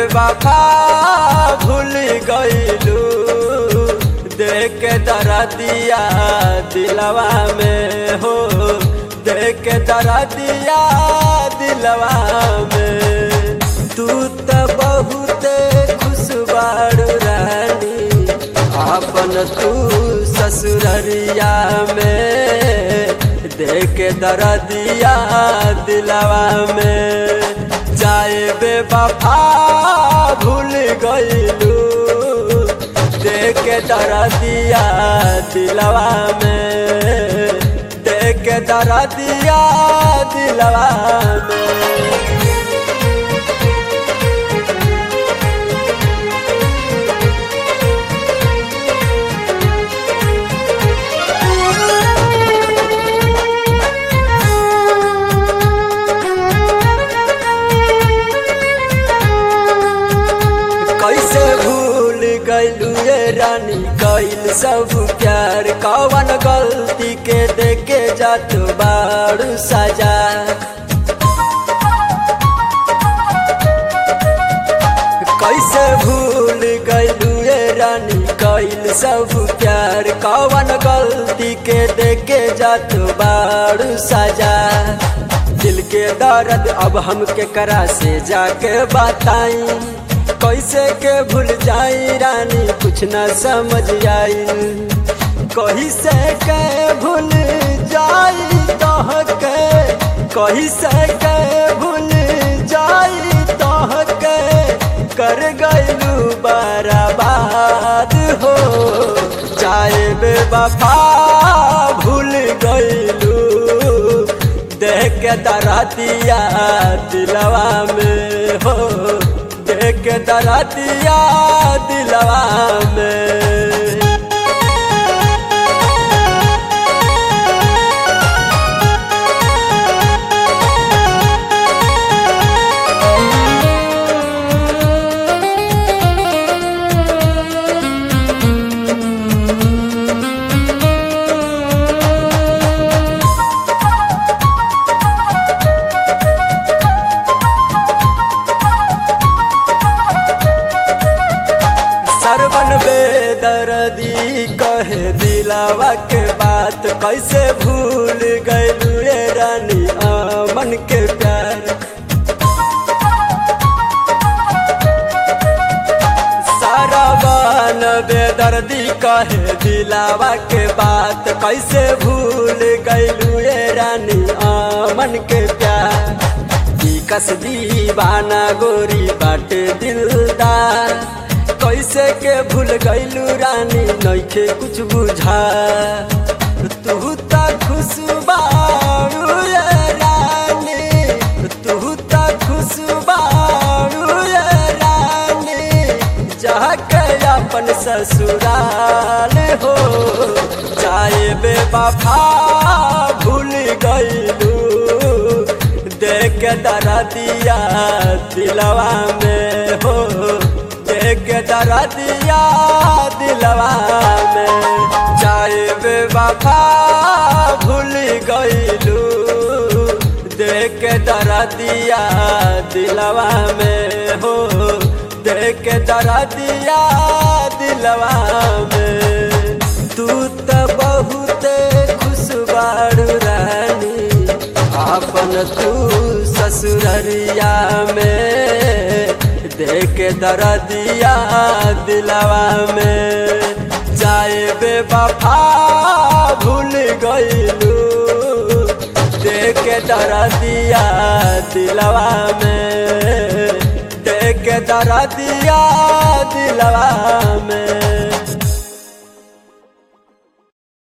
बेवफा भूल गईलू देख के दरा दिया दिलवा में हो देख के दरा दिया दिलवा में तू तो बहुत खुश बाड़ू रानी अपन तू ससुररिया में देख के दरा दिया दिलवा में जाए बेवफा भूल गईलू देख के दरा दिया दिलवा में देख के दरा दिया दिलवा में कैसे भूल गईलू ये रानी कैल सब प्यार कवन गलती के देखे जात बारू सजा कैसे भूल गईलू ये रानी कैल सब प्यार कवन गलती के देखे जात बारू सजा दिल के दर्द अब हम के करा से जाके बताई कैसे के भूल जाई रानी कुछ न समझ आई कही से के भूल जाई तह के कही से के भूल जाई तह के कर गईलू बर्बाद हो चाहे बेवफा भूल गईलू देख के दरा दिया दिलवा में हो देख के दरा दिया दिलवा में सरवन बेदर्दी कहे दिलावा के बात कैसे भूल गईलू ये रानी अमन के प्यार सरवन बेदर्दी कहे दिलावा के बात कैसे भूल गईलू ये रानी अमन के प्यार कस दीवाना गोरी बाटे दिलदार कैसे के भूल गईलू रानी नइखे कुछ बुझा तू त खुशबारू ये रानी तू त खुशबारू ये रानी जाके अपन ससुराल हो चाहे बेवफा भूल गईलू देख के दरा दिया दिलवा में हो देख के दरा दिया दिलवा में चाहे बेवफा भूल गईलू देख के दरा दिया दिलवा में हो देख के दरा दिया दिलवा में तू तो बहुत खुश बाड़ू रानी अपन तू ससुररिया में देख दरा दिया दिलवा में जाए बेवफा भूल गईलू देख दरा दिया दिलवा में देख दरा दिया दिलवा में